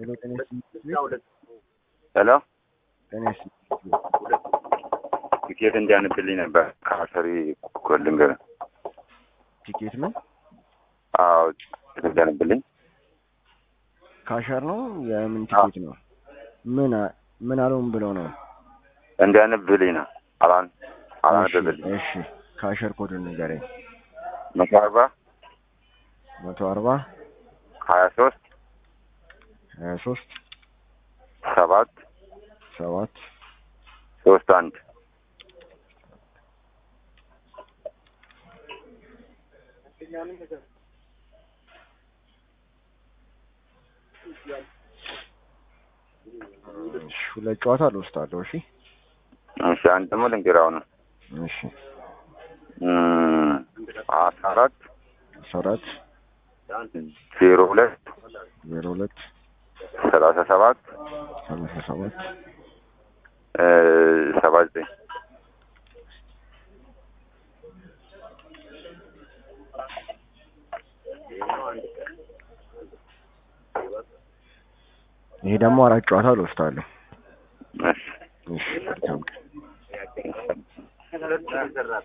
ሄሎ ጤና ሄሎ ጤና ቲኬት እንዲያንብልኝ ነበር ከአሰሪ ኮልንገር ቲኬት ምን አዎ ቲኬት እንዲያንብልኝ ካሸር ነው የምን ቲኬት ነው ምን አ- ምን አለውም ብለው ነው እንዲያነብልኝ ነው አላን አላነበብልኝ እሺ ካሸር ኮድ ንገረኝ መቶ አርባ መቶ አርባ ሀያ ሶስት ሀያ ሶስት ሰባት ሰባት ሶስት አንድ እሺ ሁለት ጨዋታ ልወስዳለሁ እሺ እሺ አንድ ደግሞ ልንገራው ነው እሺ አስራ አራት አስራ አራት ዜሮ ሁለት ዜሮ ሁለት ሰላሳ ሰባት ሰላሳ ሰባት ሰባ ዘጠኝ ይሄ ደግሞ አራት ጨዋታ ልወስዳለሁ እሺ እሺ መልካም ቀን